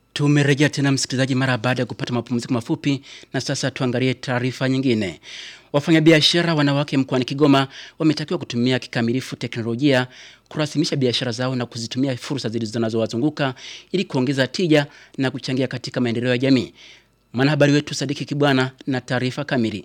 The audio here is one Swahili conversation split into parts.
Tumerejea tena msikilizaji, mara baada ya kupata mapumziko mafupi, na sasa tuangalie taarifa nyingine. Wafanyabiashara wanawake mkoani Kigoma wametakiwa kutumia kikamilifu teknolojia kurasimisha biashara zao na kuzitumia fursa zinazowazunguka ili kuongeza tija na kuchangia katika maendeleo ya jamii. Mwanahabari wetu Sadiki Kibwana na taarifa kamili.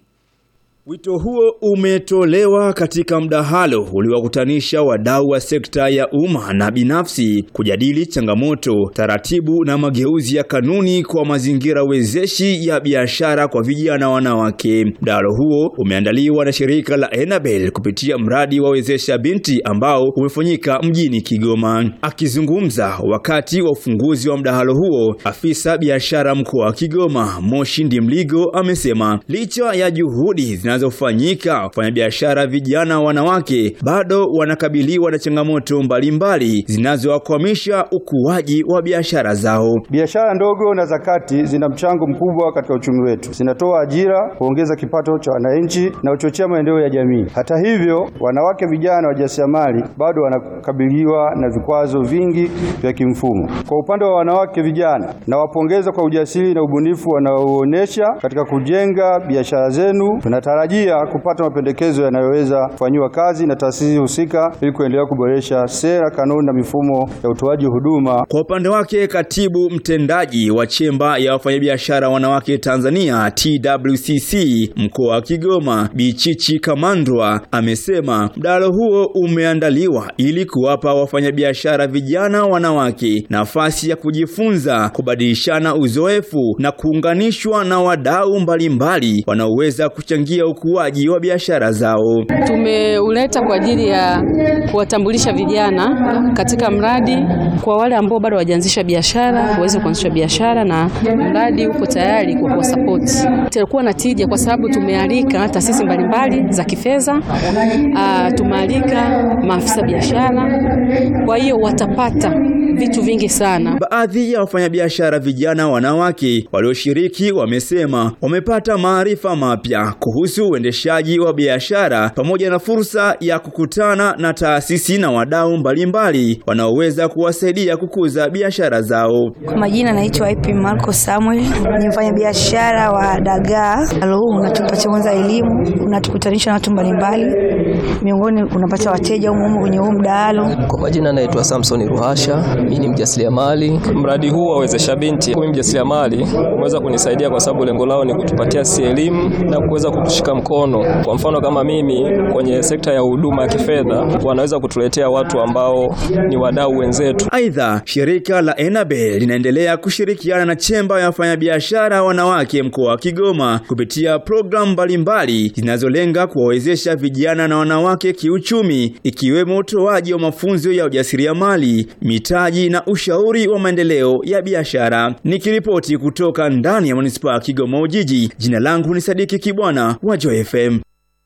Wito huo umetolewa katika mdahalo uliowakutanisha wadau wa sekta ya umma na binafsi kujadili changamoto, taratibu na mageuzi ya kanuni kwa mazingira wezeshi ya biashara kwa vijana wanawake. Mdahalo huo umeandaliwa na shirika la Enabel kupitia mradi wa wezesha binti ambao umefanyika mjini Kigoma. Akizungumza wakati wa ufunguzi wa mdahalo huo, afisa biashara mkoa wa Kigoma Moshi Ndimligo amesema licha ya juhudi zinazofanyika wafanyabiashara vijana wanawake bado wanakabiliwa na changamoto mbalimbali zinazowakwamisha ukuaji wa biashara zao. Biashara ndogo na za kati zina mchango mkubwa katika uchumi wetu, zinatoa ajira, huongeza kipato cha wananchi na huchochea maendeleo ya jamii. Hata hivyo, wanawake vijana wajasiriamali bado wanakabiliwa na vikwazo vingi vya kimfumo. Kwa upande wa wanawake vijana, nawapongeza kwa ujasiri na ubunifu wanaoonyesha katika kujenga biashara zenu. Tunatarajia kupata mapendekezo yanayoweza kufanyiwa kazi na taasisi husika ili kuendelea kuboresha sera, kanuni na mifumo ya utoaji huduma. Kwa upande wake, katibu mtendaji wa chemba ya wafanyabiashara wanawake Tanzania TWCC mkoa wa Kigoma Bichichi Kamandwa amesema mdahalo huo umeandaliwa ili kuwapa wafanyabiashara vijana wanawake nafasi ya kujifunza, kubadilishana uzoefu na kuunganishwa na wadau mbalimbali wanaoweza kuchangia ukuaji wa biashara zao. Tumeuleta kwa ajili ya kuwatambulisha vijana katika mradi, kwa wale ambao bado hawajaanzisha biashara waweze kuanzisha biashara, na mradi uko tayari kwa kuwasapoti. Itakuwa na tija kwa sababu tumealika taasisi mbalimbali za kifedha, tumealika maafisa biashara, kwa hiyo watapata vitu vingi sana. Baadhi ya wafanyabiashara vijana wanawake walioshiriki wamesema wamepata maarifa mapya kuhusu uendeshaji wa biashara pamoja na fursa ya kukutana na taasisi na wadau mbalimbali wanaoweza kuwasaidia kukuza biashara zao. Kwa majina naitwa IP Marco Samuel, ni mfanyabiashara wa dagaa. Halo, unatupatia kwanza elimu, unatukutanisha na watu mbalimbali, miongoni unapata wateja humo kwenye huu mdahalo. Kwa majina naitwa Samson Ruhasha, mimi ni mjasiriamali. Mradi huu wa wezesha binti, mimi mjasiriamali, umeweza kunisaidia kwa sababu lengo lao ni kutupatia si elimu na kuweza kutushika mkono. Kwa mfano kama mimi kwenye sekta ya huduma ya kifedha, wanaweza kutuletea watu ambao ni wadau wenzetu. Aidha, shirika la Enabel linaendelea kushirikiana na chemba ya wafanyabiashara wanawake mkoa wa Kigoma kupitia programu mbalimbali zinazolenga kuwawezesha vijana na wanawake kiuchumi, ikiwemo utoaji wa mafunzo ya ujasiriamali, mitaji na ushauri wa maendeleo ya biashara. Nikiripoti kutoka ndani ya manispaa ya Kigoma Ujiji, jina langu ni Sadiki Kibwana wa Joy FM.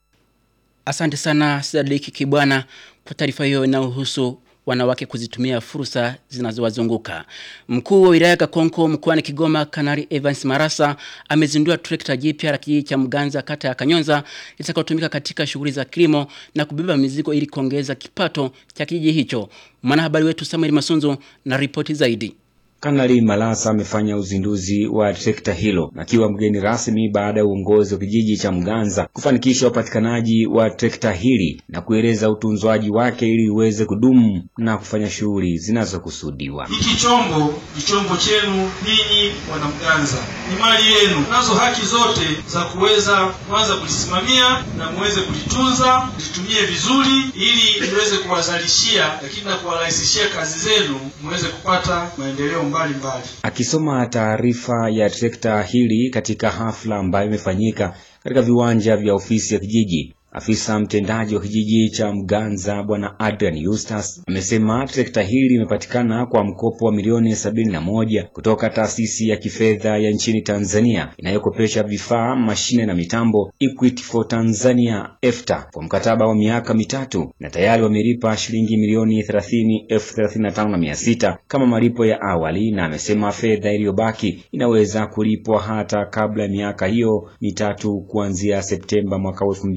Asante sana Sadiki Kibwana kwa taarifa hiyo inayohusu wanawake kuzitumia fursa zinazowazunguka. Mkuu wa wilaya Kakonko mkoani Kigoma, Kanari Evans Marasa amezindua trekta jipya la kijiji cha Mganza kata ya Kanyonza litakayotumika katika shughuli za kilimo na kubeba mizigo ili kuongeza kipato cha kijiji hicho. Mwanahabari wetu Samuel Masunzo na ripoti zaidi. Kanali Malasa amefanya uzinduzi wa trekta hilo akiwa mgeni rasmi baada ya uongozi wa kijiji cha Mganza kufanikisha upatikanaji wa trekta hili na kueleza utunzwaji wake ili iweze kudumu na kufanya shughuli zinazokusudiwa. Hiki chombo ni chombo chenu ninyi wanamganza, ni mali yenu, nazo haki zote za kuweza kwanza kulisimamia na muweze kulitunza, litumie vizuri ili liweze kuwazalishia, lakini na kuwarahisishia kazi zenu, muweze kupata maendeleo mbali mbali. Akisoma taarifa ya trekta hili katika hafla ambayo imefanyika katika viwanja vya ofisi ya kijiji, afisa mtendaji wa kijiji cha Mganza Bwana Adrian Eustace amesema trekta hili limepatikana kwa mkopo wa milioni sabini na moja kutoka taasisi ya kifedha ya nchini Tanzania inayokopesha vifaa, mashine na mitambo Equity for Tanzania EFTA kwa mkataba wa miaka mitatu na tayari wamelipa shilingi milioni thelathini elfu thelathini na tano na mia sita kama malipo ya awali, na amesema fedha iliyobaki inaweza kulipwa hata kabla ya miaka hiyo mitatu kuanzia Septemba mwaka elfu mbili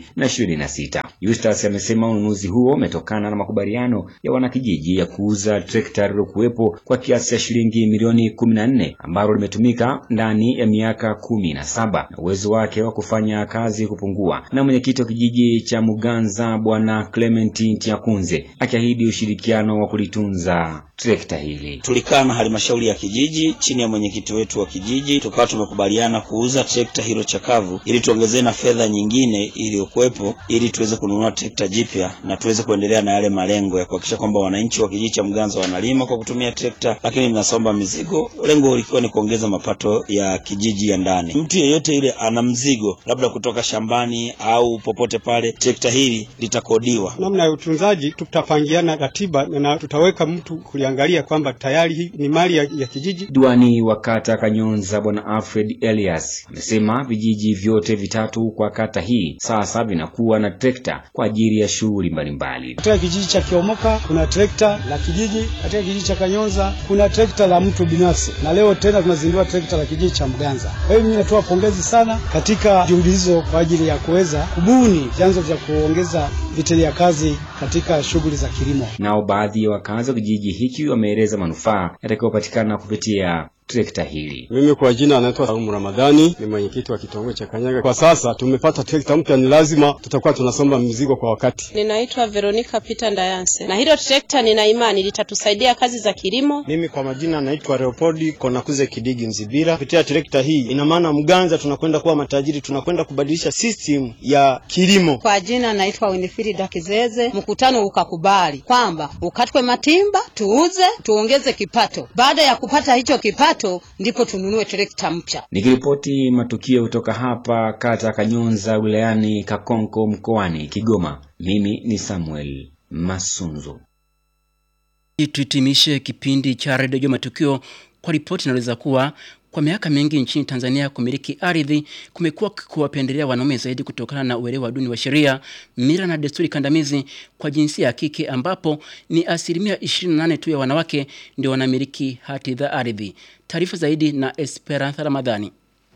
2026. Eustace amesema ununuzi huo umetokana na makubaliano ya wanakijiji ya kuuza trekta lililokuwepo kwa kiasi cha shilingi milioni 14 ambalo limetumika ndani ya miaka kumi na saba na uwezo wake wa kufanya kazi kupungua, na mwenyekiti wa kijiji cha Muganza Bwana Clement Ntiakunze akiahidi ushirikiano wa kulitunza trekta hili. Tulikaa na halmashauri ya kijiji chini ya mwenyekiti wetu wa kijiji, tukawa tumekubaliana kuuza trekta hilo chakavu ili tuongezee na fedha nyingine iliyokuwepo ili tuweze kununua trekta jipya na tuweze kuendelea na yale malengo ya kuhakikisha kwamba wananchi wa kijiji cha Mganza wanalima kwa kutumia trekta, lakini mnasomba mizigo. Lengo likiwa ni kuongeza mapato ya kijiji ya ndani. Mtu yeyote yule ana mzigo labda kutoka shambani au popote pale, trekta hili litakodiwa. Namna ya utunzaji tutapangiana ratiba na tutaweka mtu kuliangalia kwamba tayari hii ni mali ya, ya kijiji. Diwani wa kata Kanyonza Bwana Alfred Elias amesema vijiji vyote vitatu kwa kata hii sasa vinakuwa na trekta kwa ajili ya shughuli mbalimbali. Katika kijiji cha Kiomoka kuna trekta la kijiji, katika kijiji cha Kanyonza kuna trekta la mtu binafsi, na leo tena tunazindua trekta la kijiji cha Mganza. Kwa hiyo mimi natoa pongezi sana katika juhudi hizo kwa ajili ya kuweza kubuni vyanzo vya kuongeza vitendea kazi katika shughuli za kilimo. Nao baadhi ya wakazi wa kijiji hiki wameeleza manufaa yatakayopatikana kupitia trekta hili. Mimi kwa jina anaitwa Saumu Ramadhani, ni mwenyekiti wa kitongoji cha Kanyaga. Kwa sasa tumepata trekta mpya, ni lazima tutakuwa tunasomba mizigo kwa wakati. Ninaitwa Veronica Peter Ndayanse, na hilo trekta nina imani litatusaidia kazi za kilimo. Mimi kwa majina naitwa Leopoldi Konakuze Kidigi Mzibira. Kupitia trekta hii, ina maana Mganza tunakwenda kuwa matajiri, tunakwenda kubadilisha system ya kilimo. Kwa jina naitwa Winifrida Kizeze. Mkutano ukakubali kwamba ukatwe matimba, tuuze, tuongeze kipato. Baada ya kupata hicho kipato ndipo tununue trekta mpya. Nikiripoti matukio kutoka hapa kata Kanyonza wilayani Kakonko mkoani Kigoma, mimi ni Samuel Masunzo. Tuhitimishe kipindi cha redio matukio kwa ripoti inaweza kuwa kwa miaka mingi nchini Tanzania kumiliki ardhi kumekuwa kuwapendelea wanaume zaidi kutokana na uelewa duni wa sheria, mila na desturi kandamizi kwa jinsia ya kike ambapo ni asilimia 28 tu ya wanawake ndio wanamiliki hati za ardhi. Taarifa zaidi na Esperanza Ramadhani.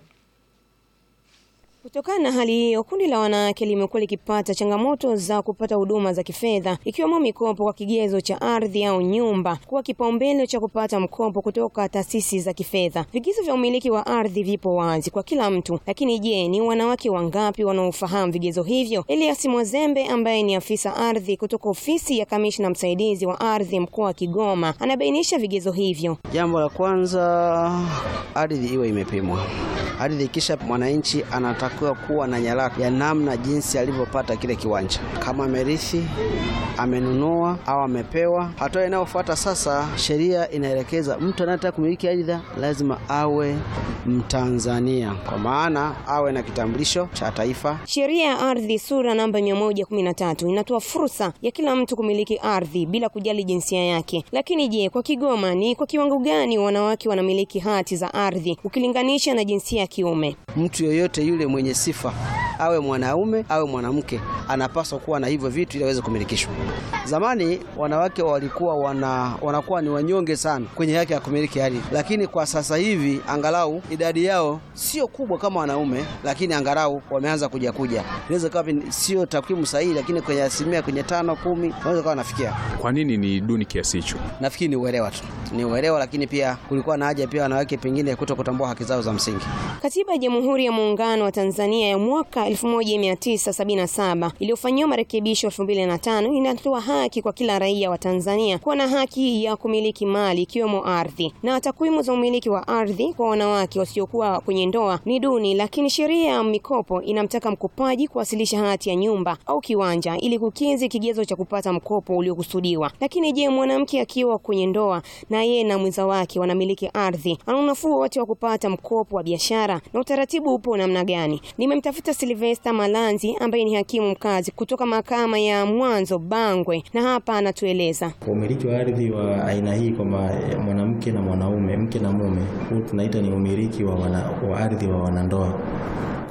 Kutokana na hali hiyo, kundi la wanawake limekuwa likipata changamoto za kupata huduma za kifedha ikiwemo mikopo kwa kigezo cha ardhi au nyumba kuwa kipaumbele cha kupata mkopo kutoka taasisi za kifedha. Vigezo vya umiliki wa ardhi vipo wazi kwa kila mtu, lakini je, ni wanawake wangapi wanaofahamu vigezo hivyo? Elias Mwazembe ambaye ni afisa ardhi kutoka ofisi ya kamishna msaidizi wa ardhi mkoa wa Kigoma anabainisha vigezo hivyo. Jambo la kwanza, ardhi iwe imepimwa. Ardhi ikisha, mwananchi anatakiwa kuwa na nyaraka ya namna jinsi alivyopata kile kiwanja, kama amerithi, amenunua au amepewa. Hatua inayofuata sasa, sheria inaelekeza mtu anayetaka kumiliki ardhi lazima awe Mtanzania, kwa maana awe na kitambulisho cha taifa. Sheria ya ardhi sura namba 113 inatoa fursa ya kila mtu kumiliki ardhi bila kujali jinsia yake. Lakini je, kwa Kigoma ni kwa kiwango gani wanawake wanamiliki hati za ardhi ukilinganisha na jinsia ya kiume? Mtu yoyote yule mwenye sifa awe mwanaume awe mwanamke anapaswa kuwa na hivyo vitu ili aweze kumilikishwa. Zamani wanawake walikuwa wana, wanakuwa ni wanyonge sana kwenye haki ya kumiliki ardhi, lakini kwa sasa hivi angalau idadi yao sio kubwa kama wanaume, lakini angalau wameanza kuja kuja. Inaweza kuwa sio takwimu sahihi, lakini kwenye asilimia kwenye tano kumi wanaweza kuwa wanafikia. Kwa nini ni duni kiasi hicho? Nafikiri ni uelewa tu, ni uelewa, lakini pia kulikuwa na haja pia wanawake pengine kuto kutambua haki zao za msingi. Katiba ya Jamhuri ya Muungano wa Tanzania ya mwaka 1977 iliyofanyiwa marekebisho 2005 inatoa haki kwa kila raia wa Tanzania kuwa na haki ya kumiliki mali ikiwemo ardhi, na takwimu za umiliki wa ardhi kwa wanawake wasiokuwa kwenye ndoa ni duni, lakini sheria ya mikopo inamtaka mkopaji kuwasilisha hati ya nyumba au kiwanja ili kukidhi kigezo cha kupata mkopo uliokusudiwa. Lakini je, mwanamke akiwa kwenye ndoa na yeye na mwenza wake wanamiliki ardhi, ana unafuu wote wa kupata mkopo wa biashara na utaratibu upo namna gani? Nimemtafuta Silvesta Malanzi ambaye ni hakimu mkazi kutoka mahakama ya mwanzo Bangwe, na hapa anatueleza umiliki wa ardhi wa aina hii kwamba mwanamke na mwanaume, mke na mume, huu tunaita ni umiliki wa, wana, wa ardhi wa wanandoa.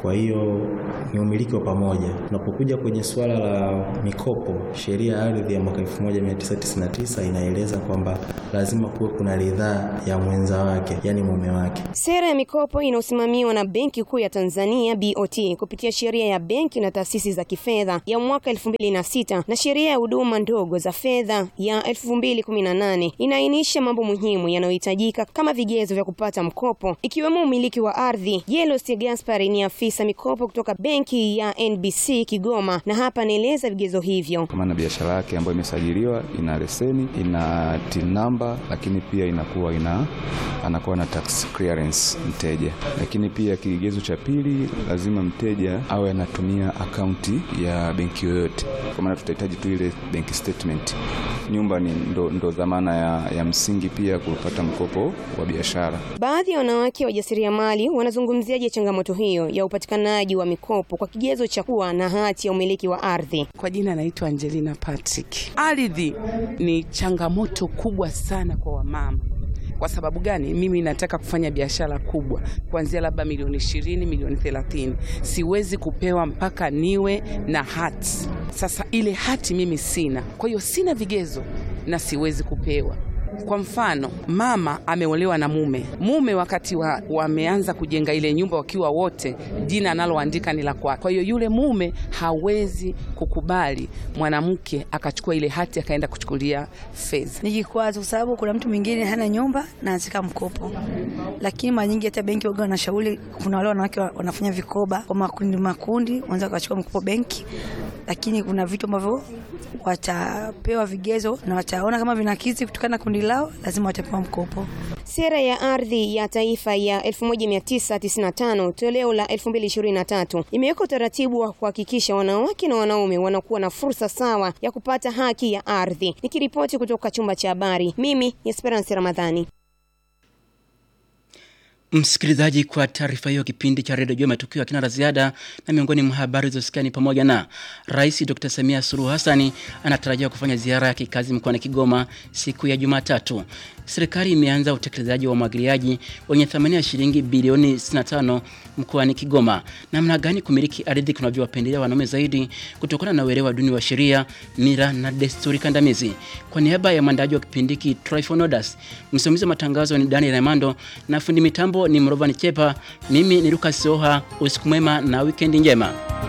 Kwa hiyo ni umiliki wa pamoja. Tunapokuja kwenye suala la mikopo, sheria ya ardhi ya mwaka 1999 inaeleza kwamba lazima kuwe kuna ridhaa ya mwenza wake, yani mume wake. Sera ya mikopo inayosimamiwa na Benki Kuu ya Tanzania BOT kupitia sheria ya benki na taasisi za kifedha ya mwaka 2006 na sheria ya huduma ndogo za fedha ya 2018 inaainisha mambo muhimu yanayohitajika kama vigezo vya kupata mkopo ikiwemo umiliki wa ardhi. Jelos Gaspar ni afisa mikopo kutoka benki ya NBC Kigoma, na hapa anaeleza vigezo hivyo. Kama na biashara yake ambayo imesajiliwa, ina leseni, ina TIN number, lakini pia inakuwa ina anakuwa na tax clearance mteja. Lakini pia kigezo cha pili, lazima mteja awe anatumia akaunti ya benki yoyote, kwa maana tutahitaji tu ile bank statement. Nyumba ni ndo, ndo dhamana ya, ya msingi pia kupata mkopo wa biashara. Baadhi ya wanawake wajasiriamali wanazungumziaje changamoto hiyo ya upatikanaji wa mikopo kwa kigezo cha kuwa na hati ya umiliki wa ardhi? Kwa jina naitwa Angelina Patrick. Ardhi ni changamoto kubwa sana kwa wamama. Kwa sababu gani? Mimi nataka kufanya biashara kubwa kuanzia labda milioni ishirini, milioni thelathini. Siwezi kupewa mpaka niwe na hati. Sasa ile hati mimi sina, kwa hiyo sina vigezo na siwezi kupewa. Kwa mfano, mama ameolewa na mume. Mume wakati wa, wameanza kujenga ile nyumba wakiwa wote, jina analoandika ni la kwake. Kwa hiyo yule mume hawezi kukubali mwanamke akachukua ile hati akaenda kuchukulia fedha. Ni kikwazo kwa sababu kuna mtu mwingine hana nyumba na anataka mkopo, lakini mara nyingi hata benki waga wanashauri, kuna wale wanawake wanafanya vikoba kwa makundi makundi, wanaweza wakachukua mkopo benki, lakini kuna vitu ambavyo watapewa vigezo na wataona kama vinakidhi kutokana na kundi lao, lazima watapewa mkopo. Sera ya ardhi ya taifa ya 1995 toleo la 2023 imeweka utaratibu wa kuhakikisha wanawake na wanaume wanakuwa na fursa sawa ya kupata haki ya ardhi. Nikiripoti kutoka chumba cha habari, mimi ni Esperance Ramadhani. Msikilizaji, kwa taarifa hiyo, kipindi cha redio juu ya matukio ya kina la ziada na miongoni mwa habari zilizosikia ni pamoja na Rais Dr. Samia Suluhu Hassani anatarajiwa kufanya ziara ya kikazi mkoani Kigoma siku ya Jumatatu. Serikali imeanza utekelezaji wa umwagiliaji wenye thamani ya shilingi bilioni 65 mkoani Kigoma. Namna gani kumiliki ardhi kunavyowapendelea wanaume zaidi kutokana na uelewa duni wa sheria, mila na desturi kandamizi. Kwa niaba ya mwandaji wa kipindi hiki Tryphonodas, msimamizi wa matangazo ni Daniel Raimondo na fundi mitambo ni Mrovan Chepa. Mimi ni Lucas Soha. Usiku mwema na wikendi njema.